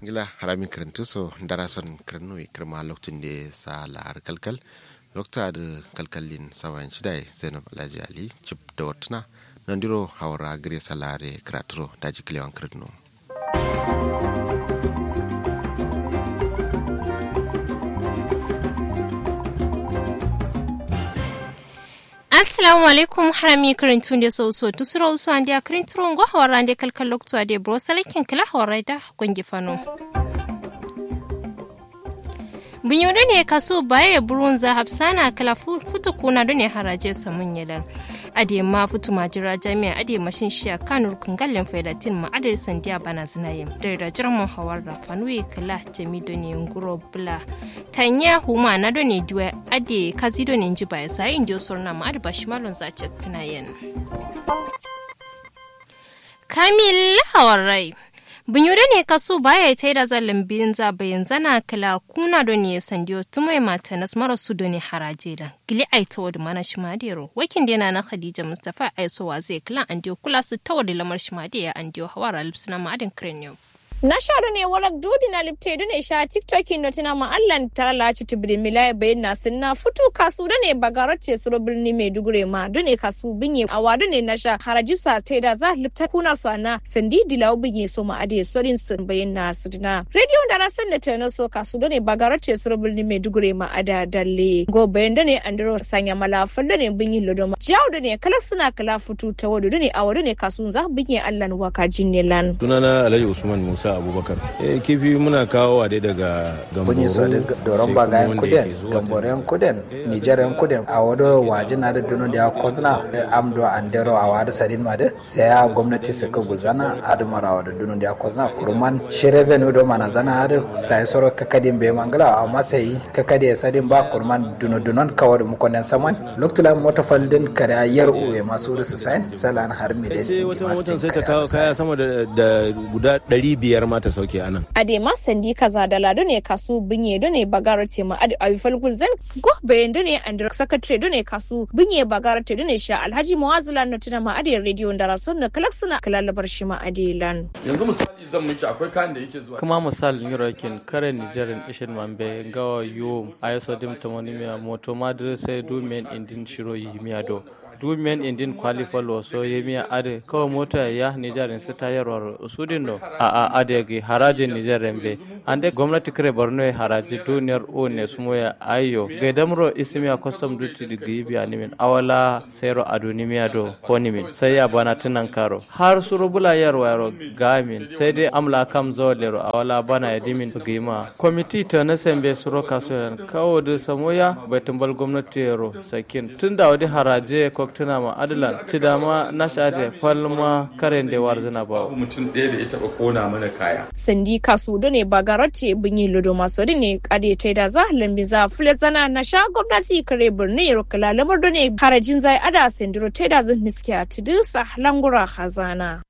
gila harami karantu so darason karnu kirma lokacin da sa la'ar kalkal lokta da kalkalin sawan shidai zainab alhaji ali chip da watuna nan diro haura gire salare kraturo da jikilewan karnu assalamu alaikum harami karintun da so so tu sura usu andi akarintun go hawara andi kalkal lokto ade bro salakin kala hawara da gongi fano binyore ne kaso baya burun za hafsana kala futu kuna da ne haraje samun yalan ade ma futu majira jami'a ade mashin shiya kanur kungallen faidatin ma ade sandiya bana zinaye da da jirman hawar da fanuwe kala jami do ne nguro bula kanya huma na do ne diwa ade kazi do ne njiba ya sai indio sorna ma ade bashimalon za chatinayen kamil hawarai Bunyure ne kaso baya ta da zalin biyin zabayin zana kala kuna do ne sandiyo tumai mata nas mara su do ne haraje da gili ai ta wadi mana shimadero wakin dena na Khadija Mustafa aisowa zai kala an diyo kula su ta wadi lamar shimadiya an diyo hawara lipsina ma'adin cranium. na shaɗo ne warak dudi na lipte ne sha tiktok no tina ma allan ta laci tibiri milaya bayin na sinna futu kasu da ne bagarar ce suro birni mai dugure ma da ne kasu binye a wadu ne na sha harajisa ta da za lipta kuna su ana sandi dilawo binye so ma ade sorin sun bayin na sidina radio da rasan da ta so kasu da ne bagarar ce suro birni mai dugure ma ada dalle go bayin da ne andro sanya malafal da ne binye lodoma jawo da ne kala suna kala futu ta wadu da ne a wadu ne kasu za binye allan waka jinne lan sunana alhaji usman musa abubakar eh kifi muna kawo dai daga bunyi so da doron bagayen kuden gamboren kuden nigerian kuden a wado waje na da duno da kozna amdo andero a wada sadin ma da sai ya gwamnati su ka gulzana adumara wada duno da kozna kurman shirebe no do mana zana ada sai soro kakadin be mangala amma sai kakade sadin ba kurman duno dunon kawar mu konen saman loktula mota faldin kada yar uwe masu rusu sain salan har mi sai wata motan sai ta kawo kaya sama da guda 500 biyar ma ta sauke a nan. Ade ma sandi kaza da lado ne kasu binye do ne bagara te ma ade awi falgul zan go bayan do ne and secretary do ne kasu binye bagara te do ne sha alhaji mawazila no tuna ma ade radio da rason na kalak suna kalalabar shi ma ade lan. Yanzu misali zan miki akwai kayan da yake zuwa. Kuma misali Yorokin kare Nigerin ishin mambe gawa yo ayoso dim tamonimiya moto madre sai do men indin shiro yi miya do. du men indin qualify lo so yemiya ade kawo mota ya nigerin su tayarwar sudin no a a ade gi harajin niger rembe ande gwamnati kare borno haraji duniyar o ne sumo ya ayo ga damro ismiya custom duty di gibi animin awala sayro adunimiya do ko nimin sai ya bana tunan karo har suru bula yarwa yaro gamin sai dai amla kam zolero awala bana ya dimin gima komiti ta na sembe suro kasuwan kawo da samoya bai tumbal gwamnati yaro sakin tunda wadi haraje ko tuna ma adalan ci dama na shafe falma karen da warzina ba mutum ɗaya da ya taɓa kona mana kaya sandi kasu da ne bagarote binyi lodo masu ne kade ta da za lambi za fule zana na sha gwamnati kare birni ya rukula lamar da ne harajin zai ada sandiro ta da zan miski a tidisa langura hazana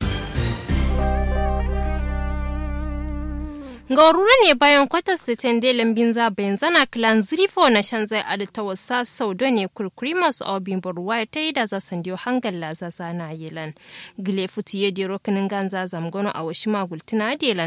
Gaurura ne bayan kwatar sitin da lambin zabayin zana kilan zirifo na shan zai adi ta wasa sau da ne kurkuri masu obin baruwa ta yi da za san diyo hangal la za zana yilan. Gile futu ya dero kinin ganza zamgono a washi magultina da